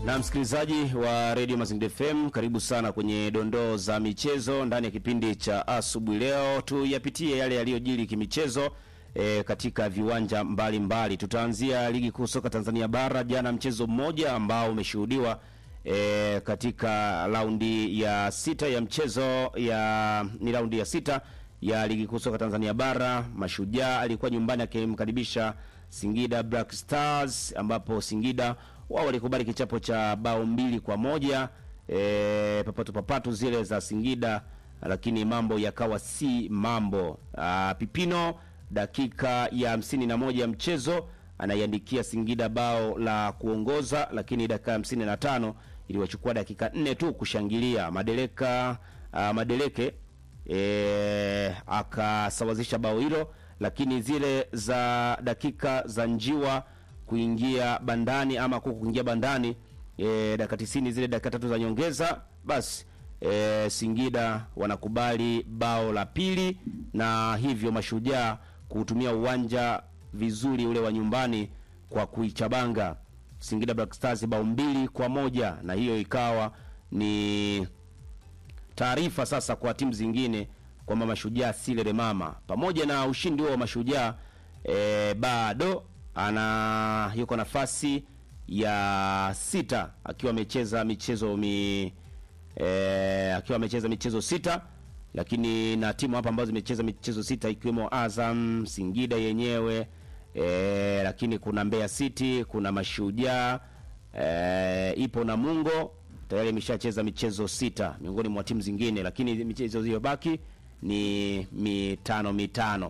Na msikilizaji wa Radio Mazingira FM, karibu sana kwenye dondoo za michezo ndani ya kipindi cha asubuhi. Leo tuyapitie yale yaliyojiri kimichezo e, katika viwanja mbalimbali mbali. Tutaanzia ligi kuu soka Tanzania bara. Jana mchezo mmoja ambao umeshuhudiwa e, katika raundi ya sita ya mchezo ya ni raundi ya sita ya ligi kuu soka Tanzania bara. Mashujaa alikuwa nyumbani akimkaribisha Singida Black Stars ambapo Singida wao walikubali kichapo cha bao mbili kwa moja e, papatu papatu zile za Singida, lakini mambo yakawa si mambo. Aa, Pipino dakika ya hamsini na moja ya mchezo anaiandikia Singida bao la kuongoza, lakini dakika ya hamsini na tano iliwachukua dakika nne tu kushangilia Madeleka aa, Madeleke e, akasawazisha bao hilo, lakini zile za dakika za njiwa kuingia bandani ama kuku kuingia bandani e, dakika tisini zile dakika tatu za nyongeza basi e, Singida wanakubali bao la pili na hivyo Mashujaa kuutumia uwanja vizuri ule wa nyumbani kwa kuichabanga Singida Black Stars bao mbili kwa moja na hiyo ikawa ni taarifa sasa kwa timu zingine kwamba Mashujaa si lele mama. Pamoja na ushindi huo wa Mashujaa e, bado ana yuko nafasi ya sita akiwa amecheza michezo mi e, akiwa amecheza michezo sita, lakini na timu hapa ambazo zimecheza michezo sita ikiwemo Azam, Singida yenyewe e, lakini kuna Mbeya City, kuna Mashujaa e, ipo Namungo tayari imeshacheza michezo sita miongoni mwa timu zingine, lakini michezo iliyobaki ni mitano mitano.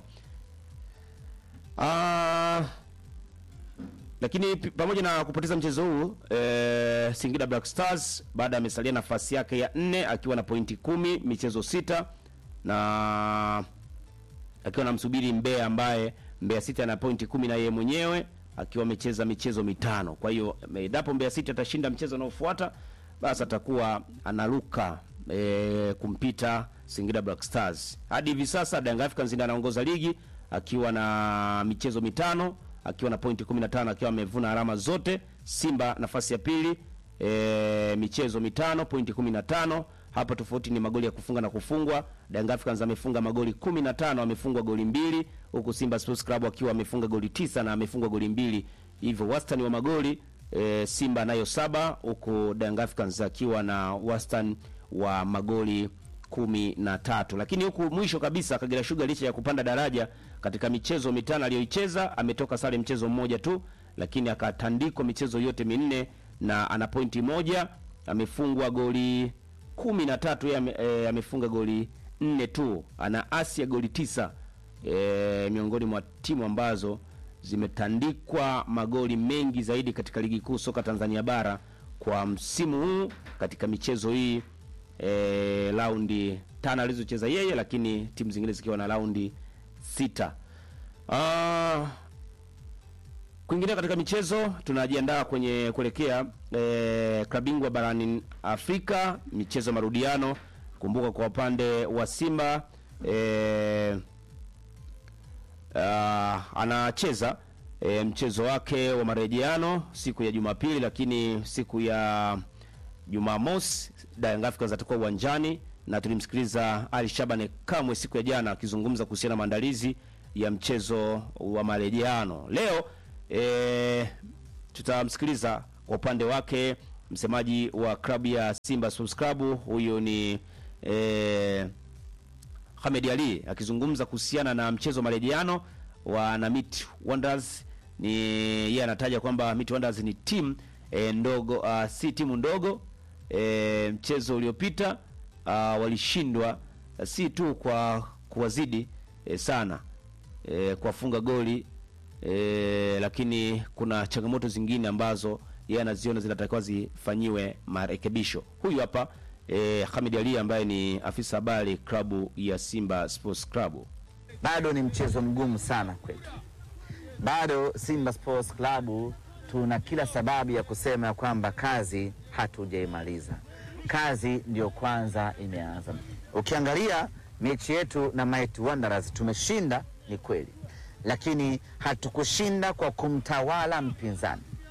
Ah, lakini pamoja na kupoteza mchezo huu e, Singida Black Stars baada amesalia nafasi yake ya nne akiwa na pointi kumi michezo sita na akiwa namsubiri Mbeya ambaye Mbeya City ana pointi kumi na yeye mwenyewe akiwa amecheza michezo mitano. Kwa hiyo endapo Mbeya City atashinda mchezo unaofuata basi atakuwa analuka e, kumpita Singida Black Stars. Hadi hivi sasa Young Africans ndiye anaongoza ligi akiwa na michezo mitano akiwa na pointi 15 akiwa amevuna alama zote. Simba nafasi ya pili e, michezo mitano pointi 15. Hapa tofauti ni magoli ya kufunga na kufungwa. Young Africans amefunga magoli 15, amefungwa goli mbili, huku Simba Sports Club akiwa amefunga goli tisa na amefungwa goli mbili. Hivyo wastani wa magoli e, Simba nayo saba, huku Young Africans akiwa na wastani wa magoli kumi na tatu. Lakini huku mwisho kabisa Kagera Sugar licha ya kupanda daraja katika michezo mitano aliyoicheza ametoka sare mchezo mmoja tu, lakini akatandikwa michezo yote minne na ana pointi moja. Amefungwa goli kumi na tatu, yeye e, amefunga goli nne tu, ana asi ya goli tisa e, miongoni mwa timu ambazo zimetandikwa magoli mengi zaidi katika ligi kuu soka Tanzania bara kwa msimu huu katika michezo hii e, raundi tano alizocheza yeye, lakini timu zingine zikiwa na raundi sita. Uh, kwingine katika michezo tunajiandaa kwenye kuelekea e, klabu bingwa barani Afrika, michezo marudiano. Kumbuka kwa upande wa Simba e, uh, anacheza e, mchezo wake wa marejeano siku ya Jumapili, lakini siku ya Jumamosi Young Africans atakuwa uwanjani na tulimsikiliza Ali Shabane Kamwe siku ya jana akizungumza kuhusiana na maandalizi ya mchezo wa marejeano leo. E, tutamsikiliza kwa upande wake msemaji wa klabu ya Simba Sports Club, huyo ni e, Hamed Ali akizungumza kuhusiana na mchezo wa marejeano wa Namit Wonders. Ni yeye anataja kwamba Namit Wonders ni timu e, ndogo uh, si timu ndogo e, mchezo uliopita uh, walishindwa uh, si tu kwa kuwazidi e, sana e, kuwafunga goli e, lakini kuna changamoto zingine ambazo yeye anaziona zinatakiwa zifanyiwe marekebisho. Huyu hapa e, Hamid Ali ambaye ni afisa habari klabu ya Simba Sports Club. Bado ni mchezo mgumu sana kwetu, bado Simba Sports Club tuna kila sababu ya kusema ya kwamba kazi hatujaimaliza, kazi ndiyo kwanza imeanza. Ukiangalia mechi yetu na Mighty Wanderers tumeshinda, ni kweli, lakini hatukushinda kwa kumtawala mpinzani.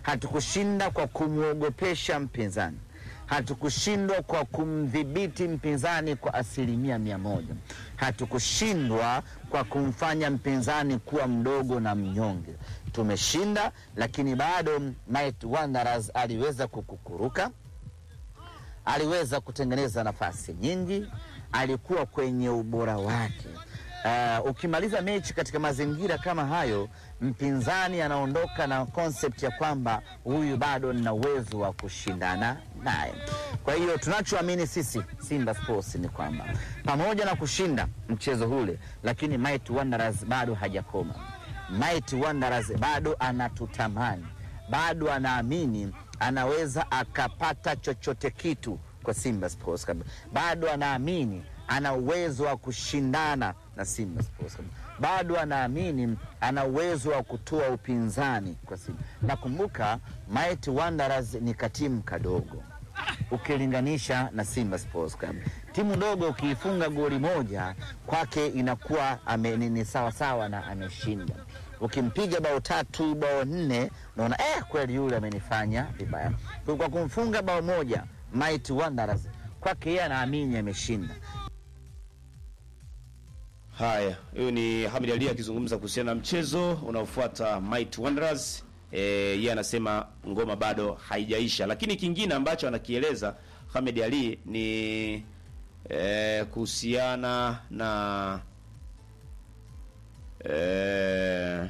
hatukushinda kwa kumwogopesha mpinzani, hatukushindwa kwa kumdhibiti mpinzani kwa asilimia mia moja, hatukushindwa kwa kumfanya mpinzani kuwa mdogo na mnyonge. Tumeshinda, lakini bado Might Wanderers aliweza kukukuruka, aliweza kutengeneza nafasi nyingi, alikuwa kwenye ubora wake. Uh, ukimaliza mechi katika mazingira kama hayo, mpinzani anaondoka na concept ya kwamba huyu bado nina uwezo wa kushindana naye. Kwa hiyo tunachoamini sisi Simba Sports ni kwamba pamoja na kushinda mchezo ule, lakini Might Wanderers bado hajakoma. Might Wanderers bado anatutamani, bado anaamini anaweza akapata chochote kitu kwa Simba Sports Club, bado anaamini ana uwezo wa kushindana na Simba Sports Club, bado anaamini ana uwezo wa kutoa upinzani kwa Simba. Nakumbuka Might Wanderers ni katimu kadogo ukilinganisha na Simba Sports Club. Timu ndogo ukiifunga goli moja kwake inakuwa ame, ni, ni sawa sawa na ameshinda. Ukimpiga bao tatu bao nne, unaona eh, kweli yule amenifanya vibaya. Kwa kumfunga bao moja Might Wanderers kwake yeye anaamini ameshinda. Haya, huyu ni Hamid Ali akizungumza kuhusiana na mchezo unaofuata Might Wanderers. Eh, yeye anasema ngoma bado haijaisha, lakini kingine ambacho anakieleza Hamid Ali ni eh, kuhusiana na eh,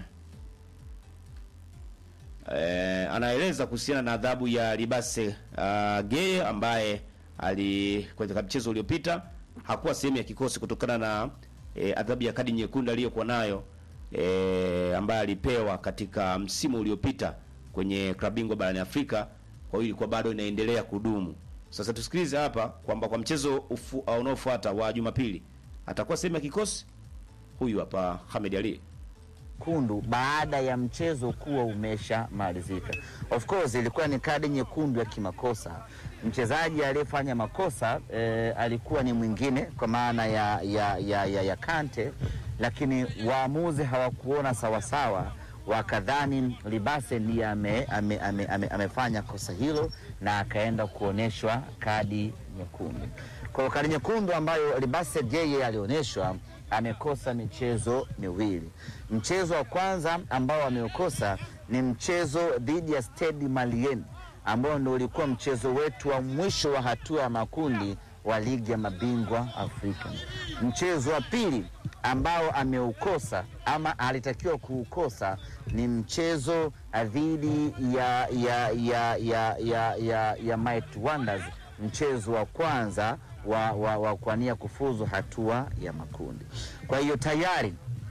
eh, anaeleza kuhusiana na adhabu ya Libase uh, Geye ambaye ali katika mchezo uliopita hakuwa sehemu ya kikosi kutokana na e, adhabu ya kadi nyekundu aliyokuwa nayo e, ambaye alipewa katika msimu uliopita kwenye klabu bingwa barani Afrika. Kwa hiyo ilikuwa bado inaendelea kudumu. Sasa tusikilize hapa kwamba kwa mchezo ufu- unaofuata wa Jumapili atakuwa sehemu ya kikosi. Huyu hapa Hamed Ali. kundu baada ya mchezo kuwa umeshamalizika. Of course ilikuwa ni kadi nyekundu ya kimakosa. Mchezaji aliyefanya makosa eh, alikuwa ni mwingine kwa maana ya, ya, ya, ya, ya Kante, lakini waamuzi hawakuona sawasawa, wakadhani Libase ndiye ame, ame, ame, ame, amefanya kosa hilo na akaenda kuonyeshwa kadi nyekundu. Kwa hiyo kadi nyekundu ambayo Libase Jeye alionyeshwa amekosa michezo miwili. Mchezo wa kwanza ambao ameukosa ni mchezo dhidi ya Stade Malien ambao ndio ulikuwa mchezo wetu wa mwisho wa hatua ya makundi wa ligi ya mabingwa Afrika. Mchezo wa pili ambao ameukosa ama alitakiwa kuukosa ni mchezo dhidi ya, ya, ya, ya, ya, ya, ya Might Wonders, mchezo wa kwanza wa, wa, wa kuania kufuzu hatua ya makundi. Kwa hiyo tayari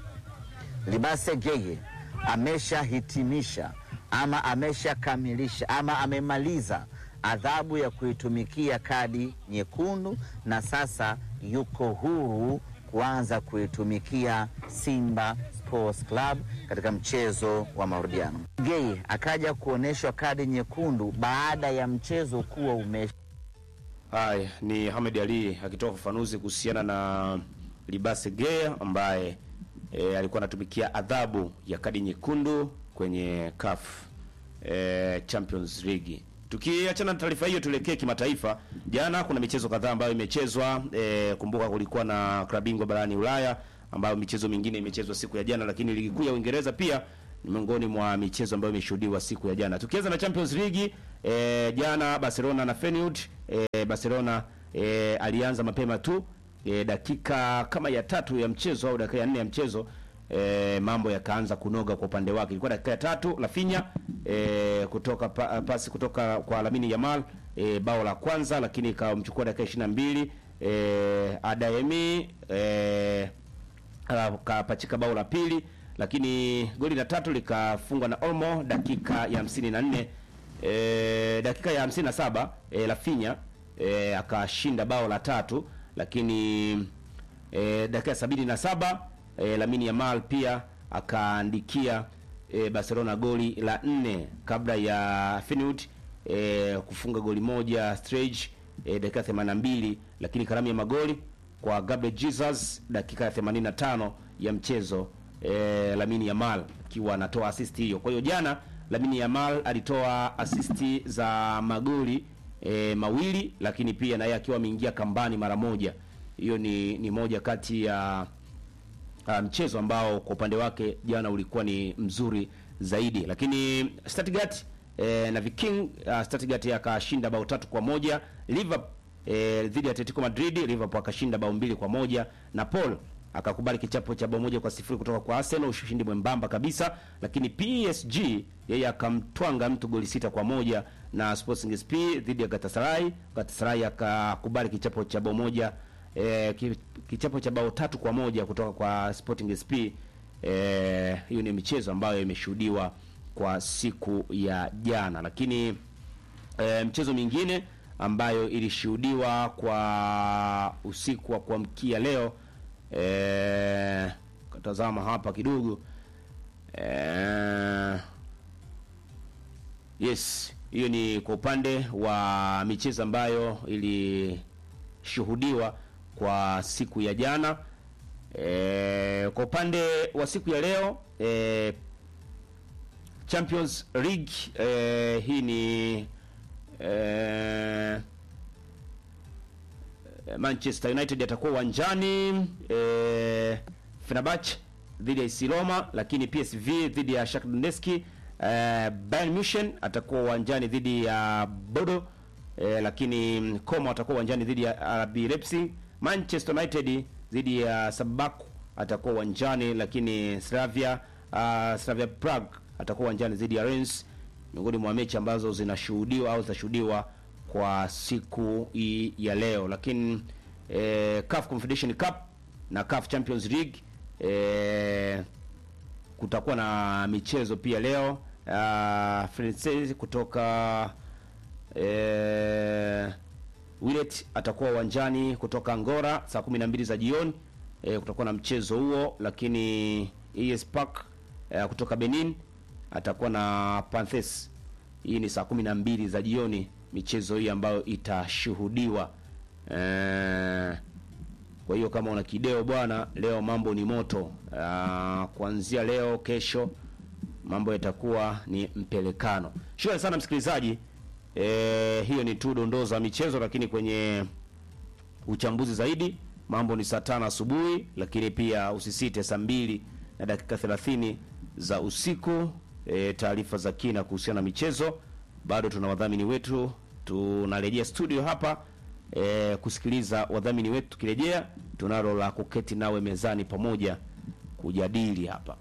Libase Geye ameshahitimisha ama ameshakamilisha ama amemaliza adhabu ya kuitumikia kadi nyekundu, na sasa yuko huru kuanza kuitumikia Simba Sports Club katika mchezo wa marudiano. Geye akaja kuonyeshwa kadi nyekundu baada ya mchezo kuwa umesha Haya ni Hamed Ali akitoa ufafanuzi kuhusiana na Libase Geye ambaye e, alikuwa anatumikia adhabu ya kadi nyekundu kwenye CAF e, Champions League. Tukiachana na taarifa hiyo, tuelekee kimataifa. Jana kuna michezo kadhaa ambayo imechezwa. E, kumbuka kulikuwa na klabu bingwa barani Ulaya ambayo michezo mingine imechezwa siku ya jana, lakini ligi kuu ya Uingereza pia ni miongoni mwa michezo ambayo imeshuhudiwa siku ya jana. Tukianza na Champions League e, jana Barcelona na Feyenoord e, Barcelona e, alianza mapema tu e, dakika kama ya tatu ya mchezo au dakika ya nne ya mchezo e, mambo yakaanza kunoga kwa upande wake. Ilikuwa dakika ya tatu Rafinha e, kutoka pa, pasi kutoka kwa Lamine Yamal e, bao la kwanza, lakini ikamchukua dakika ishirini na mbili e, Adayemi e, kapachika bao la pili, lakini goli la tatu likafungwa na Olmo dakika ya hamsini na nne e, dakika ya hamsini na saba e, Rafinha e, akashinda bao la tatu, lakini e, dakika ya sabini na saba e, Lamine Yamal pia akaandikia e, Barcelona goli la nne kabla ya Feyenoord e, kufunga goli moja Sturridge e, dakika ya 82, lakini karamu ya magoli kwa Gabriel Jesus dakika ya 85 ya mchezo e, Lamine Yamal akiwa anatoa assist hiyo. Kwa hiyo jana Lamine Yamal alitoa asisti za magoli e, mawili, lakini pia na yeye akiwa ameingia kambani mara moja. Hiyo ni, ni moja kati ya uh, mchezo ambao kwa upande wake jana ulikuwa ni mzuri zaidi, lakini Stuttgart eh, na Viking uh, Stuttgart akashinda bao tatu kwa moja Liverpool eh, dhidi ya Atletico Madrid. Liverpool akashinda bao mbili kwa moja na Paul akakubali kichapo cha bao moja kwa sifuri kutoka kwa Arsenal, ushindi mwembamba kabisa. Lakini PSG yeye akamtwanga mtu goli sita kwa moja na Sporting SP dhidi ya Galatasaray. Galatasaray akakubali kichapo cha bao moja eh, ki- kichapo cha bao tatu kwa moja kutoka kwa Sporting SP. Eh, hiyo ni michezo ambayo imeshuhudiwa kwa siku ya jana, lakini e, mchezo mingine ambayo ilishuhudiwa kwa usiku wa kuamkia leo e, katazama hapa kidogo e, yes hiyo ni kwa upande wa michezo ambayo ilishuhudiwa kwa siku ya jana e, kwa upande wa siku ya leo e, Champions League eh, hii ni eh, Manchester United atakuwa uwanjani eh, Fenerbahce dhidi ya AS Roma, lakini PSV dhidi ya Shakhtar Donetsk. Eh, Bayern Munich atakuwa uwanjani dhidi ya Bodo eh, lakini Como atakuwa uwanjani dhidi ya RB Leipzig. Manchester United dhidi ya Sabaku atakuwa uwanjani, lakini Slavia uh, Slavia Prague atakuwa uwanjani dhidi ya Rennes, miongoni mwa mechi ambazo zinashuhudiwa au zitashuhudiwa kwa siku hii ya leo. Lakini eh, CAF Confederation Cup na CAF Champions League eh, kutakuwa na michezo pia leo. Uh, Francais kutoka eh, Willet atakuwa uwanjani kutoka Angola saa 12 za jioni. E, kutakuwa na mchezo huo, lakini AS Park e, kutoka Benin atakuwa na Panthers. Hii ni saa 12 za jioni, michezo hii ambayo itashuhudiwa. E, kwa hiyo kama una kideo bwana, leo mambo ni moto. Ah, kuanzia leo, kesho mambo yatakuwa ni mpelekano. Shukrani sana msikilizaji. E, hiyo ni tu dondoo za michezo, lakini kwenye uchambuzi zaidi mambo ni saa tano asubuhi, lakini pia usisite saa mbili na dakika 30 za usiku. E, taarifa za kina kuhusiana na michezo. Bado tuna wadhamini wetu, tunarejea studio hapa e, kusikiliza wadhamini wetu. Tukirejea tunalo la kuketi nawe mezani pamoja kujadili hapa.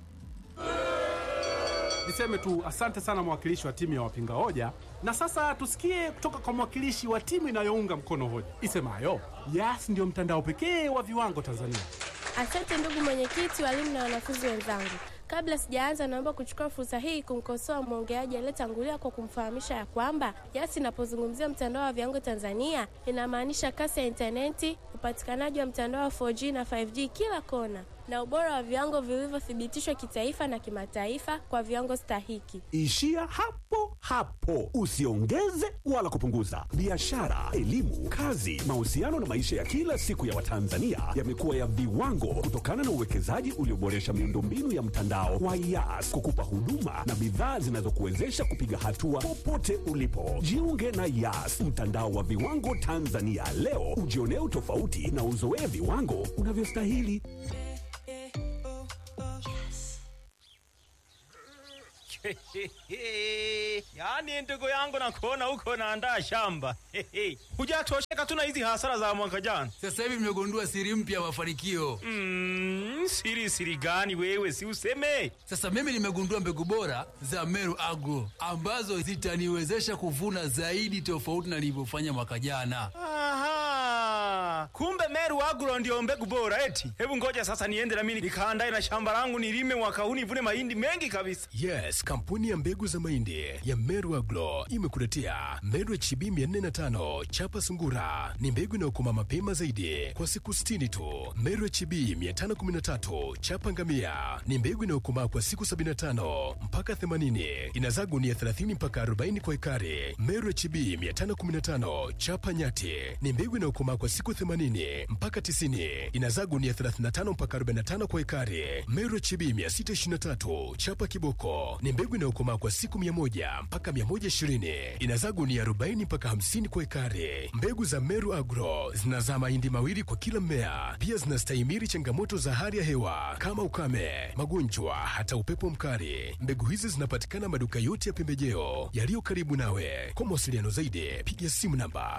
Niseme tu asante sana mwakilishi wa timu ya wapinga hoja, na sasa tusikie kutoka kwa mwakilishi wa timu inayounga mkono hoja isemayo Yas ndio mtandao pekee wa viwango Tanzania. Asante ndugu mwenyekiti, walimu na wanafunzi wenzangu. Kabla sijaanza, naomba kuchukua fursa hii kumkosoa mwongeaji aliyetangulia kwa kumfahamisha ya kwamba Yas inapozungumzia mtandao wa viwango Tanzania inamaanisha kasi ya intaneti, upatikanaji wa mtandao wa 4G na 5G kila kona, na ubora wa viwango vilivyothibitishwa kitaifa na kimataifa kwa viwango stahiki. Ishia hapo hapo, usiongeze wala kupunguza. Biashara, elimu, kazi, mahusiano na maisha ya kila siku ya Watanzania yamekuwa ya viwango kutokana na uwekezaji ulioboresha miundombinu ya mtandao wa Yas kukupa huduma na bidhaa zinazokuwezesha kupiga hatua popote ulipo. Jiunge na Yas, mtandao wa viwango Tanzania leo, ujionee utofauti na uzoee viwango unavyostahili. yaani ndugu yangu nakuona huko naandaa shamba hujatosheka tu na hizi hasara za mwaka jana Sasa hivi nimegundua siri mpya ya mafanikio. mm, siri siri gani wewe si useme Sasa mimi nimegundua mbegu bora za Meru Agro ambazo zitaniwezesha kuvuna zaidi tofauti na nilivyofanya mwaka jana. Aha, kumbe Meru Agro ndio mbegu bora eti. Hebu ngoja sasa niende na mimi nikaandae na shamba langu nilime mwaka huu nivune mahindi mengi kabisa. Yes, kampuni ya mbegu za mahindi ya Meru Agro imekuletea Meru HB 405 chapa sungura. Ni mbegu inayokoma mapema zaidi kwa siku 60 tu. Meru HB 513 chapa ngamia ni mbegu inayokomaa kwa siku 75 mpaka 80. Inazaa gunia 30 mpaka 40 kwa ekari. Meru HB 515 chapa nyati ni mbegu inayokomaa kwa siku 80 mpaka 90, inazaa gunia 35 mpaka 45 kwa ekari. Meru HB 623 chapa kiboko ni mbegu inayokomaa kwa siku 100 mpaka 120, inazaa gunia 40 mpaka 50 kwa ekari. Mbegu za Meru Agro zinazaa mahindi mawili kwa kila mmea, pia zinastahimili changamoto za hali ya hewa kama ukame, magonjwa, hata upepo mkali. Mbegu hizi zinapatikana maduka yote ya pembejeo yaliyo karibu nawe. Kwa mawasiliano zaidi, piga simu namba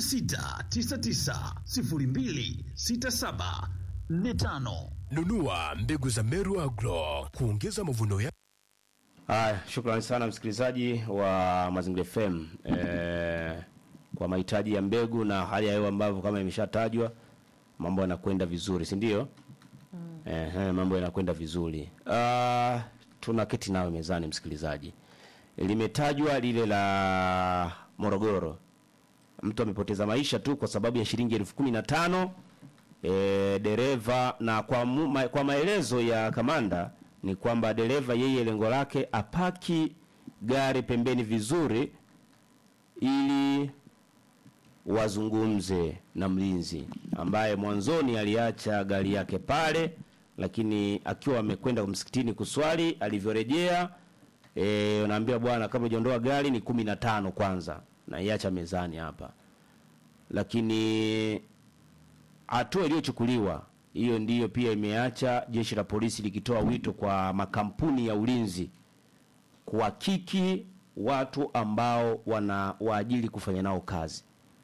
0699026745. nunua mbegu za Meru Agro kuongeza mavuno ya Haya, shukrani sana msikilizaji wa Mazingira FM eh, kwa mahitaji ya mbegu na hali ya hewa ambavyo kama imeshatajwa mambo yanakwenda vizuri, si ndio? Mm. Eh, mambo yanakwenda vizuri. Ah, tuna keti nawe mezani msikilizaji. Limetajwa lile la Morogoro. Mtu amepoteza maisha tu kwa sababu ya shilingi elfu kumi na tano e, dereva na kwa, mu, ma, kwa maelezo ya kamanda ni kwamba dereva yeye lengo lake apaki gari pembeni vizuri ili wazungumze na mlinzi ambaye mwanzoni aliacha gari yake pale, lakini akiwa amekwenda msikitini kuswali, alivyorejea eh, unaambia bwana, kama hujaondoa gari ni kumi na tano kwanza, na iacha mezani hapa, lakini hatua iliyochukuliwa hiyo ndiyo pia imeacha jeshi la polisi likitoa wito kwa makampuni ya ulinzi kuhakiki watu ambao wana waajiri kufanya nao kazi.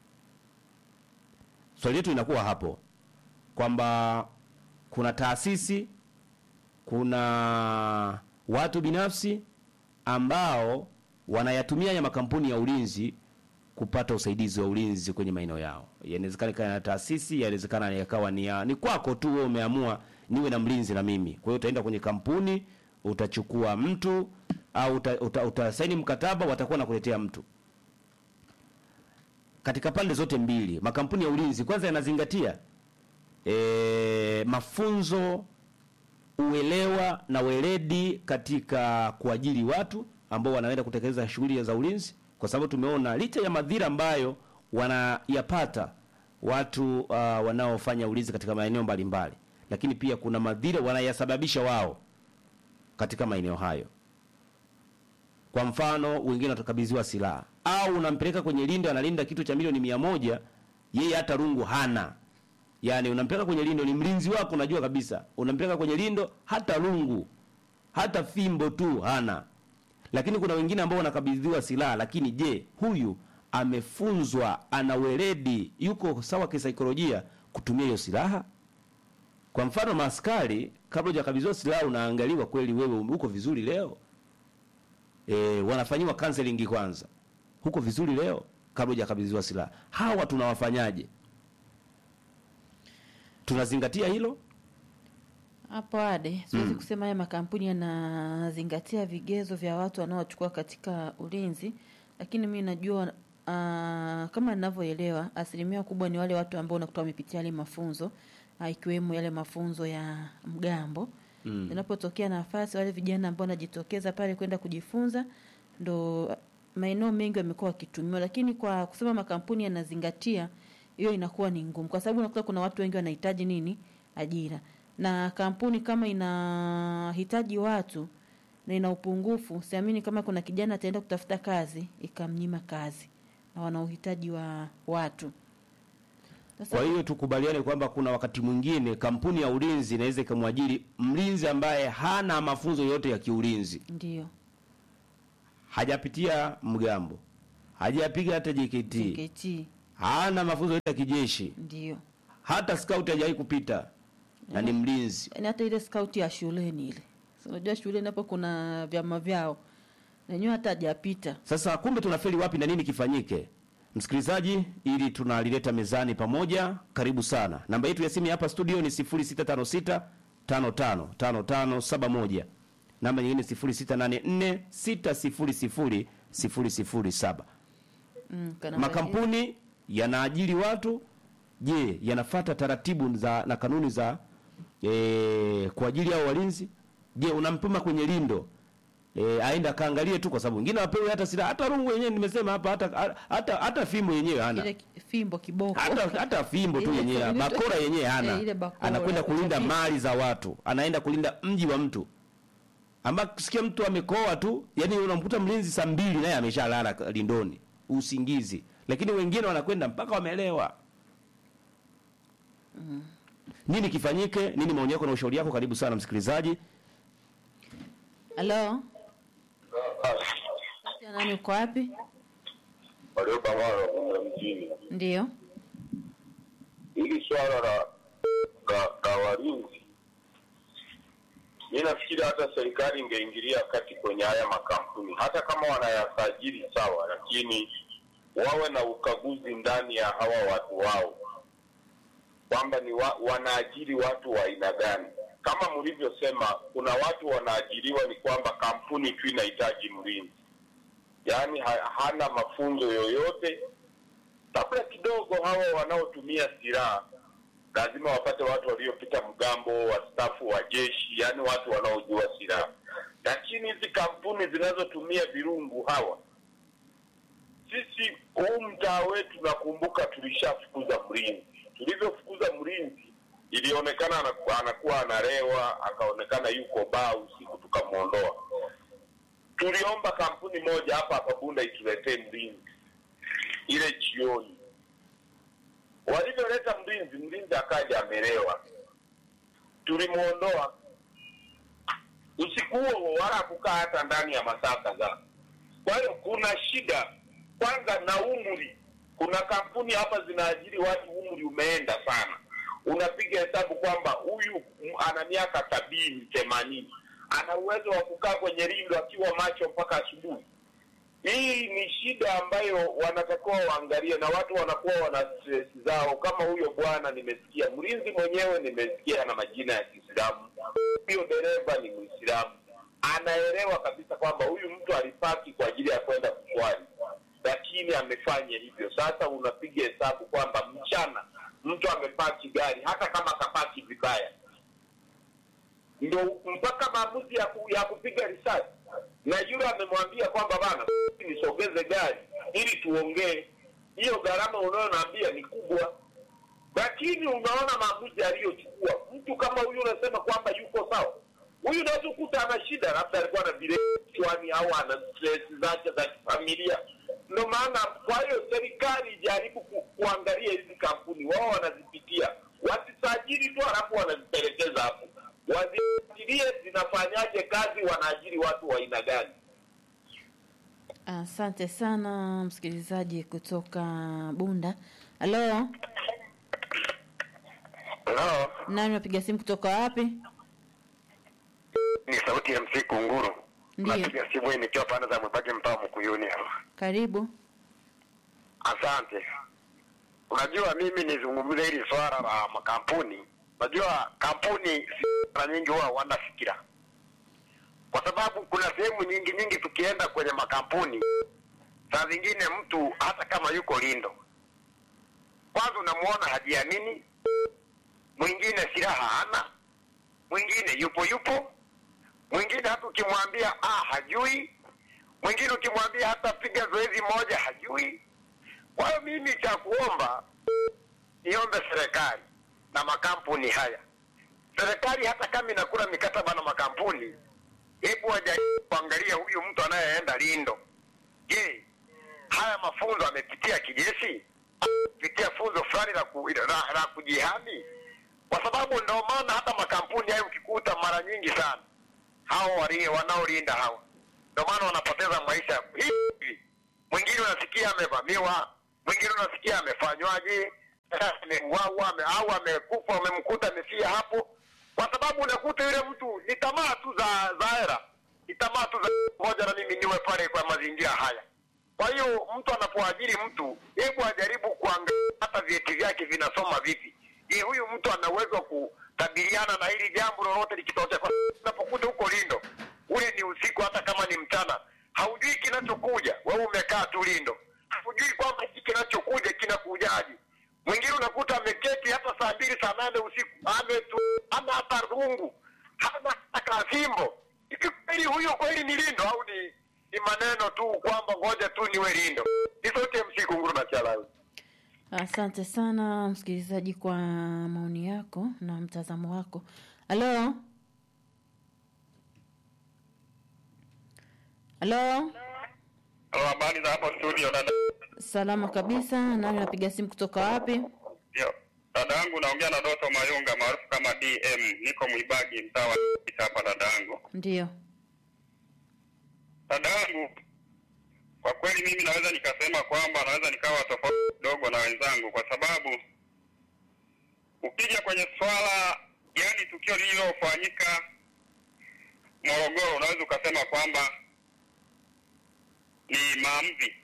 Swali letu inakuwa hapo kwamba kuna taasisi, kuna watu binafsi ambao wanayatumia ya makampuni ya ulinzi kupata usaidizi wa ulinzi kwenye maeneo yao. Inawezekana ikawa na taasisi, inawezekana yakawa ni ya, ni kwako tu wewe umeamua niwe na mlinzi na mimi. Kwa hiyo utaenda kwenye kampuni, utachukua mtu au uta, uta, utasaini mkataba, watakuwa nakuletea mtu. Katika pande zote mbili, makampuni ya ulinzi kwanza yanazingatia e, mafunzo, uelewa na weledi katika kuajiri watu ambao wanaenda kutekeleza shughuli za ulinzi kwa sababu tumeona licha ya madhira ambayo wanayapata watu uh, wanaofanya ulinzi katika maeneo mbalimbali, lakini pia kuna madhira wanayasababisha wao katika maeneo hayo. Kwa mfano, wengine watakabidhiwa silaha au unampeleka kwenye lindo, analinda kitu cha milioni mia moja, yeye hata rungu hana. Yani unampeleka kwenye lindo, ni mlinzi wako, unajua kabisa, unampeleka kwenye lindo, hata rungu hata fimbo tu hana lakini kuna wengine ambao wanakabidhiwa silaha, lakini je, huyu amefunzwa, ana weledi, yuko sawa kisaikolojia kutumia hiyo silaha? Kwa mfano, maaskari, kabla hujakabidhiwa silaha, unaangaliwa kweli wewe uko vizuri leo. E, wanafanyiwa counseling kwanza, huko vizuri leo kabla hujakabidhiwa silaha. Hawa tunawafanyaje? Tunazingatia hilo? Hapo ade siwezi kusema haya makampuni yanazingatia vigezo vya watu wanaochukua katika ulinzi, lakini mi najua uh, kama ninavyoelewa asilimia kubwa ni wale watu ambao unakuta wamepitia yale mafunzo uh, ikiwemo yale mafunzo ya mgambo mm. Inapotokea nafasi, wale vijana ambao wanajitokeza pale kwenda kujifunza, ndo maeneo mengi wamekuwa wakitumiwa, lakini kwa kusema makampuni yanazingatia hiyo inakuwa ni ngumu, kwa sababu unakuta kuna watu wengi wanahitaji nini, ajira na kampuni kama inahitaji watu na ina upungufu, siamini kama kuna kijana ataenda kutafuta kazi ikamnyima kazi, na wana uhitaji wa watu. Sasa Kwa hiyo tukubaliane kwamba kuna wakati mwingine kampuni ya ulinzi inaweza ikamwajiri mlinzi ambaye hana mafunzo yote ya kiulinzi, ndio hajapitia mgambo, hajapiga hata JKT, JKT hana mafunzo yote ya kijeshi, ndio hata scout hajawahi kupita na ni mlinzi. yaani hata ile skauti ya shuleni ile, Si unajua shuleni hapo kuna vyama vyao, nenyewe hata hajapita. Sasa kumbe tunafeli wapi na nini kifanyike? Msikilizaji, ili tunalileta mezani pamoja, karibu sana. Namba yetu ya simu hapa studio ni 0656 55 5571. Namba nyingine 0684 600 007. Mm, kana Makampuni yanaajiri watu, je, yanafata taratibu za na kanuni za e, kwa ajili ya walinzi? Je, unampima kwenye lindo E, aenda kaangalie tu kwa sababu wengine wapewe hata silaha hata rungu yenyewe nimesema hapa hata hata hata fimbo yenyewe hana ile ki- fimbo kiboko hata hata fimbo tu Ile- yenyewe ile- bakora yenyewe hana Eh, ile bakora anakwenda ya kulinda kuchapia. mali za watu anaenda kulinda mji wa mtu ambao kusikia mtu amekoa tu yani unamkuta mlinzi saa mbili naye ameshalala k- lindoni usingizi lakini wengine wanakwenda mpaka wamelewa nini kifanyike nini maoni yako na ushauri yako karibu sana msikilizaji halo ya nani uko wapi waliobangana kwenda mjini. ndio Hili swala la la, la walinzi, mi nafikiri hata serikali ingeingilia kati kwenye haya makampuni, hata kama wanayasajili sawa, lakini wawe na ukaguzi ndani ya hawa watu wao, kwamba ni wa, wanaajiri watu wa aina gani. Kama mlivyosema, kuna watu wanaajiriwa ni kwamba kampuni tu inahitaji mlinzi, yaani ha, hana mafunzo yoyote labda kidogo hawa wanaotumia silaha lazima wapate watu waliopita mgambo wastaafu wa jeshi yaani watu wanaojua silaha lakini hizi kampuni zinazotumia virungu hawa sisi huu mtaa wetu nakumbuka tulishafukuza mlinzi tulivyofukuza mlinzi ilionekana anaku- anakuwa analewa akaonekana yuko baa usiku tukamwondoa tuliomba kampuni moja hapa hapa bunda ituletee mlinzi ile jioni walivyoleta mlinzi mlinzi akaja amelewa tulimwondoa usiku huo huo wala kukaa hata ndani ya masaa kadhaa kwa hiyo kuna shida kwanza na umri kuna kampuni hapa zinaajiri watu umri umeenda sana unapiga hesabu kwamba huyu m- ana miaka sabini themanini ana uwezo wa kukaa kwenye rindo akiwa macho mpaka asubuhi hii ni shida ambayo wanatakiwa waangalie na watu wanakuwa wana stress zao kama huyo bwana nimesikia mlinzi mwenyewe nimesikia na majina ya kiislamu huyo dereva ni mwislamu anaelewa kabisa kwamba huyu mtu alipaki kwa ajili ya kwenda kuswali lakini amefanya hivyo sasa unapiga hesabu kwamba mchana mtu amepaki gari hata kama kapaki vibaya ndo mpaka maamuzi ya, ku, ya kupiga risasi na yule amemwambia kwamba bana nisogeze gari ili tuongee hiyo gharama unayonaambia ni kubwa lakini unaona maamuzi aliyochukua mtu kama huyu unasema kwamba yuko sawa huyu unaweza kukuta ana shida labda alikuwa na vile kichwani au ana stress zake za kifamilia ndo maana kwa hiyo serikali ijaribu ku, kuangalia hizi kampuni wao wanazipitia wasisajili tu halafu wanazipelekeza hapo wazifuatilie zinafanyaje kazi wanaajiri watu wa aina gani asante sana msikilizaji kutoka bunda halo Hello, nani unapiga simu kutoka wapi ni sauti ya msiku nguru Ndiyo. napiga simu hii nikiwa pande za mwibage mtaa mkuyuni hapa karibu Asante. Unajua, mimi nizungumze hili swala la makampuni. Unajua, kampuni si- mara nyingi huwa wana fikira, kwa sababu kuna sehemu nyingi nyingi tukienda kwenye makampuni, saa zingine mtu hata kama yuko lindo, kwanza unamuona hajiamini, mwingine silaha hana, mwingine yupo yupo, mwingine hata ukimwambia ah, hajui, mwingine ukimwambia hata piga zoezi moja hajui. Kwa hiyo mimi cha kuomba niombe serikali na makampuni haya, serikali hata kama inakula mikataba na makampuni, hebu wajaribu kuangalia huyu mtu anayeenda Lindo, je, haya mafunzo amepitia kijeshi, amepitia funzo fulani la, ku, la, la kujihami? Kwa sababu ndio maana hata makampuni hayo ukikuta mara nyingi sana hao wali- wanaolinda hawa ndio maana wanapoteza maisha hivi. Mwingine unasikia amevamiwa, mwingine unasikia amefanywaje, ameuawa ame, au amekufa, amemkuta amefia hapo, kwa sababu unakuta yule mtu ni tamaa tu za za hera, ni tamaa tu za ngoja na mimi niwe pale kwa mazingira haya. Kwa hiyo mtu anapoajiri mtu, hebu ajaribu kuangalia hata vyeti vyake vinasoma vipi. Je, huyu mtu ana uwezo wa kukabiliana na hili jambo lolote likitokea? Kwa sababu unapokuta huko Lindo, ule ni usiku, hata kama ni mchana, haujui kinachokuja. Wewe umekaa tu Lindo, haujui kwamba hiki kinachokuja kinakujaje. Mwingine unakuta ameketi hata saa mbili saa nane usiku, ametu ana hata rungu, hana hata kafimbo. Hivi kweli huyo kweli ni lindo au ni ni maneno tu kwamba ngoja tu niwe lindo isote msiku nguru na chalawi Asante sana msikilizaji kwa maoni yako na mtazamo wako. Halo, halo, habari za hapo studio dada salama kabisa. Nani napiga simu kutoka wapi? ndio dada yangu naongea na doto mayunga maarufu kama dm niko mwibagi mtaa wa hapa dada yangu Ndio, dada yangu kwa kweli mimi naweza nikasema kwamba naweza nikawa tofauti kidogo na wenzangu kwa sababu ukija kwenye swala yani tukio lililofanyika morogoro unaweza ukasema kwamba ni maamuzi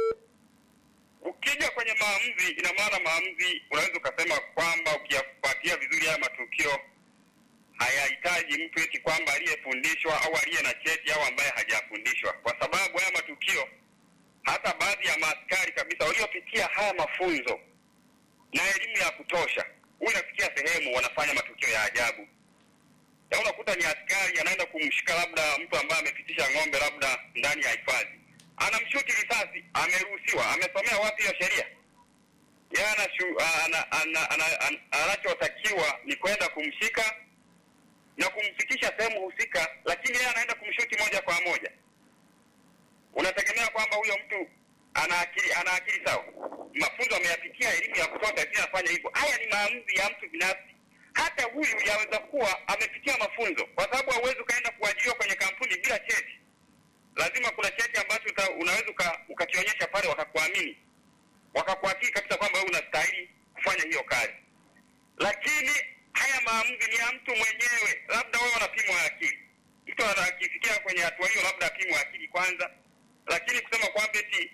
ukija kwenye maamuzi ina maana maamuzi unaweza ukasema kwamba ukiyafuatia vizuri haya matukio hayahitaji mtu eti kwamba aliyefundishwa au aliye na cheti au ambaye hajafundishwa kwa sababu haya matukio hata baadhi ya maaskari kabisa waliopitia haya mafunzo na elimu ya kutosha huwa inafikia sehemu wanafanya matukio ya ajabu ya unakuta ni askari anaenda kumshika labda mtu ambaye amepitisha ng'ombe labda ndani ya hifadhi anamshuti risasi ameruhusiwa amesomea wapi hiyo sheria yeye anashu- ana- ana- ana- ana- anachotakiwa ni kwenda kumshika na kumfikisha sehemu husika lakini yeye anaenda kumshuti moja kwa moja unategemea kwamba huyo mtu ana akili ana akili sawa mafunzo ameyapitia elimu ya kutosha lakini anafanya hivyo haya ni maamuzi ya mtu binafsi hata huyu yaweza kuwa amepitia mafunzo kwa sababu hauwezi ukaenda kuajiriwa kwenye kampuni bila cheti lazima kuna cheti ambacho uta, unaweza uka- ukakionyesha pale wakakuamini wakakuakili kabisa kwamba wewe unastahili kufanya hiyo kazi lakini haya maamuzi ni ya mtu mwenyewe labda wewe unapimwa akili mtu ana- akifikia kwenye hatua hiyo labda apimwe akili kwanza lakini kusema kwamba eti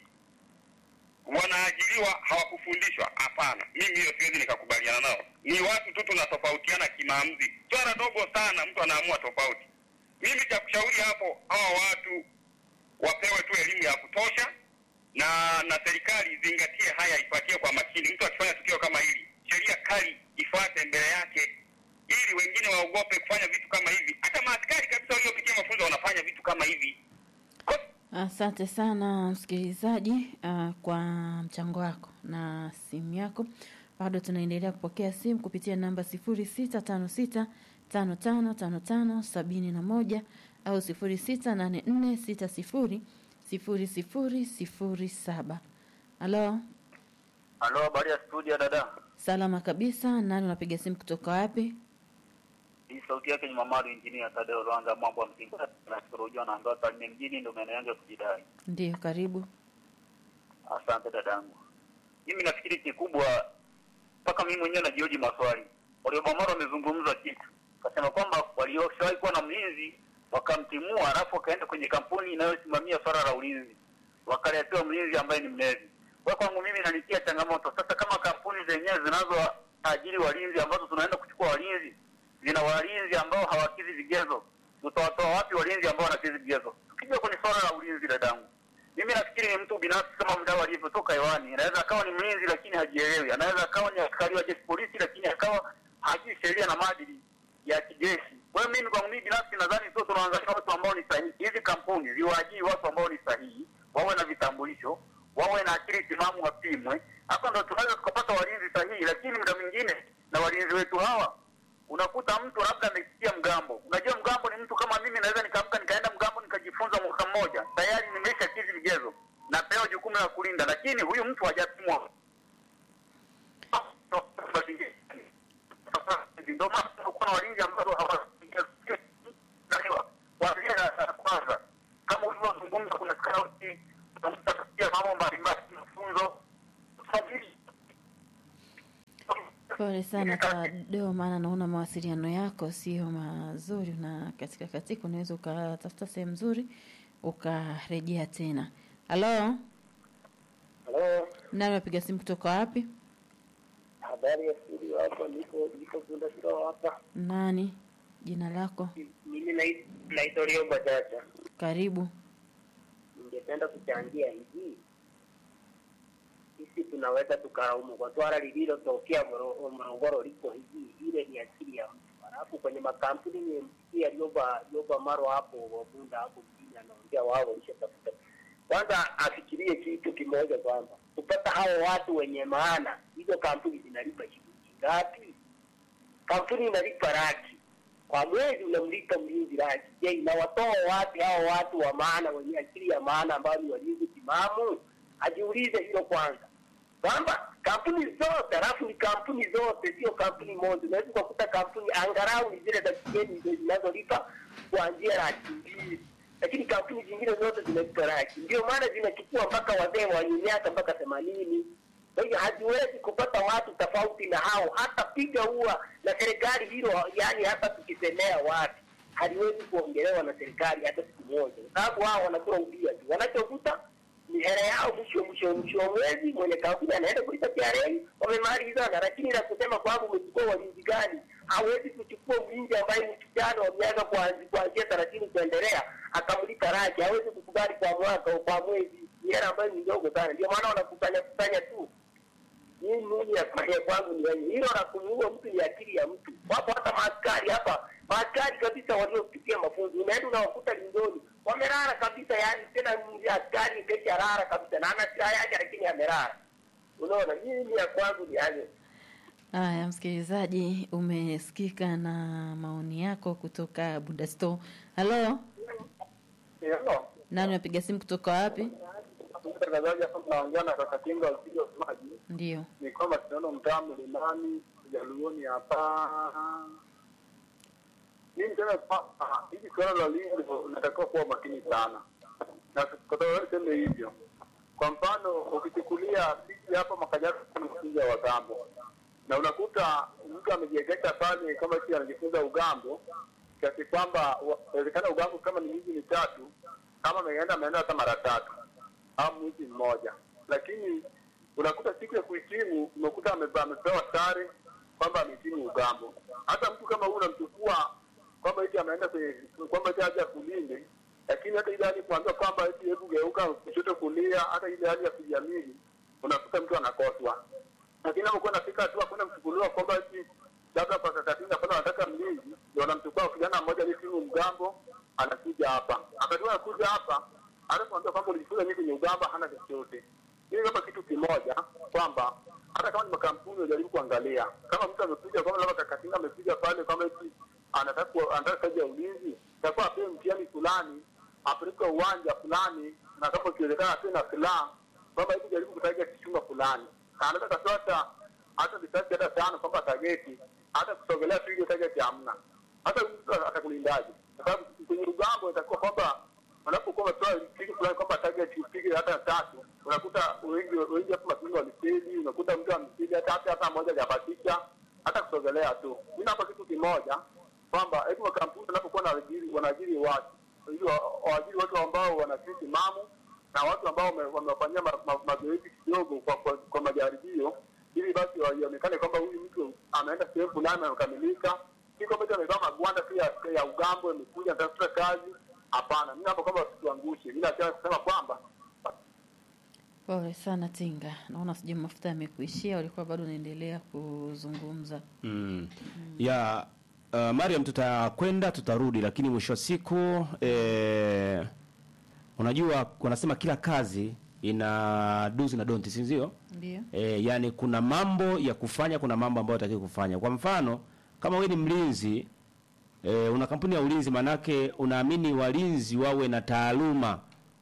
wanaajiriwa hawakufundishwa hapana mimi hiyo siwezi nikakubaliana nao ni watu tu tunatofautiana kimaamuzi swala dogo sana mtu anaamua tofauti mimi cha kushauri hapo hawa watu wapewe tu elimu ya kutosha na na serikali izingatie haya ifuatie kwa makini mtu akifanya tukio kama hili sheria kali ifuate mbele yake ili wengine waogope kufanya vitu kama hivi hata maaskari kabisa waliopitia mafunzo wanafanya vitu kama hivi asante sana msikilizaji uh, kwa mchango wako na simu yako. Bado tunaendelea kupokea simu kupitia namba sifuri sita tano sita tano tano tano tano sabini na moja au sifuri sita nane nne sita sifuri sifuri sifuri sifuri saba. Halo, Halo, habari ya studio dada. salama kabisa. Nani unapiga simu kutoka wapi? Hii sauti yake ni Mamaru Engineer Tadeo Rwanga mambo ya msingi na kurujua na ndoa Tarime mjini ndio maeneo yangu ya kujidai. Ndiyo, karibu. Asante dadangu. Mimi nafikiri kikubwa mpaka mimi mwenyewe najioji maswali. Waliobamaro wamezungumza kitu. Kasema kwamba walioshawahi kuwa na mlinzi wakamtimua alafu wakaenda kwenye kampuni inayosimamia swala la ulinzi. Wakaletewa mlinzi ambaye ni mlevi. Kwa kwangu mimi inanitia changamoto. Sasa kama kampuni zenyewe zinazoajiri walinzi ambazo tunaenda kuchukua walinzi zina walinzi ambao hawakizi vigezo, tutawatoa wapi walinzi ambao wanakizi vigezo? Tukija kwenye swala la ulinzi, dadangu, mimi nafikiri ni mtu binafsi kama mdau alivyotoka hewani. Anaweza akawa ni mlinzi lakini hajielewi, anaweza akawa ni askari wa jeshi polisi lakini akawa hajui sheria na maadili ya kijeshi. Kwa hiyo mimi kwangu mimi binafsi nadhani sio tunaangalia watu ambao ni sahihi. Hizi kampuni ziwaajiri watu ambao ni sahihi, wawe na vitambulisho, wawe na akili timamu, wapimwe. Hapa ndo tunaweza tukapata walinzi sahihi, lakini muda mwingine na walinzi wetu hawa unakuta mtu labda amepitia mgambo. Unajua mgambo ni mtu kama mimi, naweza nikaamka nikaenda mgambo nikajifunza mwaka mmoja, tayari nimesha kizi vigezo, napewa jukumu la kulinda, lakini huyu mtu hajapimwa. Ndio maana tunakuwa na walinzi ambao hawajaelewa kuanzia darasa la kwanza, kama ulivyozungumza, kuna skauti, tunatafutia mambo mbalimbali, mafunzo usajili Pole sana Tadeo, maana naona mawasiliano yako sio mazuri, na katika katika unaweza ukatafuta sehemu nzuri ukarejea tena. Halo, Halo, nani wapiga simu kutoka wapi? habari ya studio hapa, niko niko Bunda Shiro hapa. Nani jina lako? Mimi nai- naitwa Liomba Chacha. Karibu. Ningependa kuchangia hivi, sisi tunaweza tukalaumu kwa swala lililotokea Moro- Morogoro liko hivi, ile ni akili ya mtu. Alafu kwenye makampuni nimemsikia Yoba Yoba Maro hapo Wabunda hapo mjini anaongea wao walishatafuta. Kwanza afikirie kitu kimoja kwamba kupata hao watu wenye maana, hizo kampuni zinalipa shilingi ngapi? Kampuni inalipa laki kwa mwezi, unamlipa mlinzi laki. Je, inawatoa wapi hao watu wa maana wenye akili ya maana ambao ni walinzi timamu? Ajiulize hilo kwanza kwamba kampuni zote, alafu ni kampuni zote, sio kampuni moja. Unaweza ukakuta kampuni angalau ni zile za kigeni ndio zinazolipa kuanzia laki mbili, lakini kampuni zingine zote zinalipa laki. Ndio maana zinachukua mpaka wazee wenye miaka mpaka themanini. Kwa hiyo haziwezi kupata watu tofauti na hao, hata piga ua na serikali hilo, yani hata tukisemea wapi haliwezi kuongelewa na serikali hata siku moja, kwa sababu hao wanakula ubia tu, wanachokuta ni hela yao mwisho mwisho mwisho wa mwezi, mwenye kampuni anaenda kulipa TRA, wamemalizana. Lakini la kusema kwamba umechukua walinzi gani, hawezi kuchukua mlinzi ambaye ni kijana wa miaka kuanzi- kuanzia thelathini kuendelea akamlipa laki, hawezi kukubali kwa mwaka au kwa mwezi, ni hela ambayo ni ndogo sana. Ndio maana wanakusanya kusanya tu mimi mimi ya ya kwangu ni wenye hilo la kumuua mtu ni akili ya mtu. Wapo hata maaskari hapa, maaskari kabisa waliopitia mafunzo, unaenda unawakuta lindoni wamelala kabisa, yani tena ni askari kesha lala kabisa, na ana silaha yake lakini amelala. Unaona, mimi ya kwangu ni hayo. Haya, msikilizaji, umesikika na maoni yako kutoka Budasto. Halo, Hello. nani unapiga simu kutoka wapi? Mtangazaji hapa tunaongea na kaka Kinga usije maji. Ndio. Ni kwamba tunaona mtaa mlimani Jaluoni hapa. Mimi tena kwamba hivi suala la lingo unatakiwa kuwa makini sana. Na kwa sababu sema hivyo. Kwa mfano ukichukulia sisi hapa makajara tunafunza wagambo. Na unakuta mtu amejiegesha pale kama si anajifunza ugambo kiasi kwamba wa- inawezekana ugambo kama ni miezi mitatu kama ameenda ameenda hata mara tatu au mwezi mmoja, lakini unakuta siku ya kuhitimu umekuta ame- amepewa sare kwamba amehitimu ugambo. Hata mtu kama huyu unamchukua kwamba eti ameenda kwenye kwamba eti aje kulinde, lakini hata ile hali kuambia kwamba eti hebu geuka kushoto kulia, hata ile hali ya kujiamini unakuta mtu anakoswa. Lakini anapokuwa nafika hatua kwenda kuchukuliwa kwamba eti labda kwa kakatinga pale wanataka mlinzi, ndio wanamchukua kijana mmoja aliyetimu mgambo, anakuja hapa. Akati anakuja hapa, anapoambia kwamba ulijifunza nini kwenye ugamba, hana chochote. Hili hapa kitu kimoja kwamba hata kama ni makampuni wajaribu kuangalia kama mtu amekuja kwamba labda kakatinga amekuja pale kwamba eti anataka ku- anataka kazi ya ulinzi, takuwa apewe mtihani fulani, apelekwe uwanja fulani, na kama ikiwezekana apewe na silaha kwamba hebu jaribu kutaja kichunga fulani, Na anaweza katoa hata hata risasi hata tano kwamba tageti, hata kusogelea tu ile tageti hamna. Hata mtu atakulindaje? Kwa sababu kwenye ugambo itakuwa kwamba wanapokuwa wametoa kitu fulani kwamba target upige hata tatu, unakuta wengi wengi hapo matungo walifeli, unakuta mtu amefeli hata hata hata mmoja hajabatisha hata kusogelea tu. Mimi hapa kitu kimoja kwamba hebu makampuni wanapokuwa wanaajiri wanaajiri watu ili wa- waajiri watu ambao wana akili timamu na watu ambao wame- wamewafanyia ma- ma- mazoezi kidogo kwa, kwa, kwa majaribio ili basi waionekane kwamba huyu mtu ameenda sehemu fulani amekamilika, si kwamba eti amevaa magwanda tu ya, ya ugambo amekuja anatafuta kazi. Hapana, mimi hapo kwamba wasituangushe. Mimi nataka kusema kwamba Pole sana Tinga, naona sijui mafuta yamekuishia, ulikuwa bado unaendelea kuzungumza. Mm. Ya uh, Mariam, tutakwenda tutarudi, lakini mwisho wa siku eh, unajua wanasema kila kazi ina do's na don'ts, si ndio? Ndio. E, yani kuna mambo ya kufanya, kuna mambo ambayo hataki kufanya. Kwa mfano kama wewe ni mlinzi e, una kampuni ya ulinzi, manake unaamini walinzi wawe na taaluma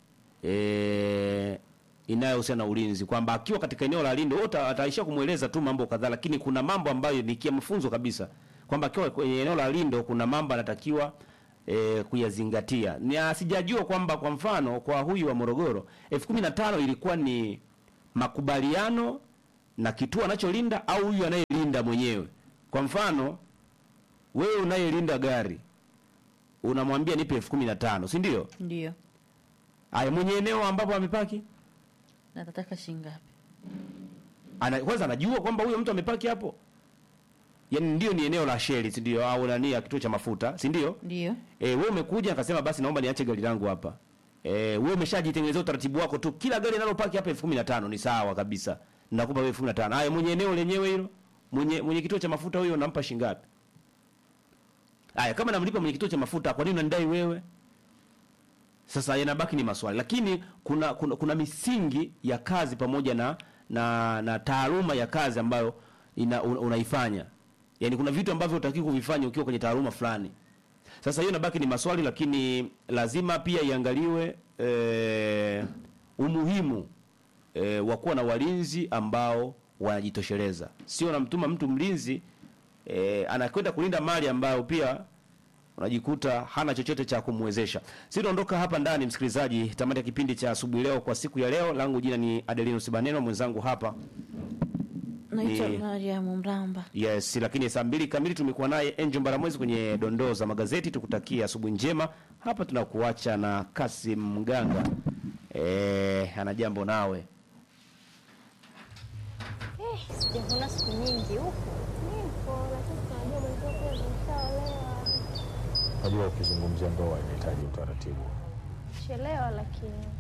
e, inayohusiana na ulinzi, kwamba akiwa katika eneo la lindo wote ataishia kumweleza tu mambo kadhaa, lakini kuna mambo ambayo ni kia mafunzo kabisa, kwamba akiwa kwenye eneo la lindo kuna mambo anatakiwa e, kuyazingatia. Na sijajua kwamba kwa mfano kwa huyu wa Morogoro elfu kumi na tano ilikuwa ni makubaliano na kituo anacholinda au huyu anayelinda mwenyewe. Kwa mfano wewe unayelinda gari unamwambia nipe elfu kumi na tano si ndio? Ndio. Aya, mwenye eneo ambapo amepaki Na tataka shilingi ngapi? ana, kwanza anajua kwamba huyo mtu amepaki hapo, yaani ndio ni eneo la sheli, si ndio? Au nani ya kituo cha mafuta, si ndio? Ndio. Eh, wewe umekuja akasema basi naomba niache gari langu hapa. Eh, wewe umeshajitengenezea utaratibu wako tu. Kila gari linalopaki hapa elfu kumi na tano ni sawa kabisa. Nakupa wewe elfu kumi na tano. Haya, mwenye eneo lenyewe hilo, mwenye mwenye kituo cha mafuta huyo unampa shilingi ngapi? Haya, kama namlipa mwenye kituo cha mafuta, kwa nini unanidai wewe? Sasa yanabaki ni maswali, lakini kuna, kuna kuna misingi ya kazi pamoja na na, na taaluma ya kazi ambayo ina, un, unaifanya. Yaani kuna vitu ambavyo utakiwa kuvifanya ukiwa kwenye taaluma fulani. Sasa hiyo inabaki ni maswali, lakini lazima pia iangaliwe eh, umuhimu eh, wa kuwa na walinzi ambao wanajitosheleza, sio namtuma mtu mlinzi eh, anakwenda kulinda mali ambayo pia unajikuta hana chochote cha kumwezesha. Sitaondoka hapa ndani, msikilizaji, tamati ya kipindi cha asubuhi leo kwa siku ya leo. Langu jina ni Adelino Sibaneno, mwenzangu hapa naitwa Ni- Mariam Mramba. Yes, lakini saa mbili kamili tumekuwa naye Angel Mbaramwezi kwenye dondoo za magazeti. Tukutakia asubuhi njema. Hapa tunakuacha na Kasim Mganga, eh, ana jambo nawe. Sijakuna siku nyingi huku. Nipo, lakini tunajua mwenzio pia zimeshaolewa. Najua ukizungumzia ndoa inahitaji utaratibu. Chelewa lakini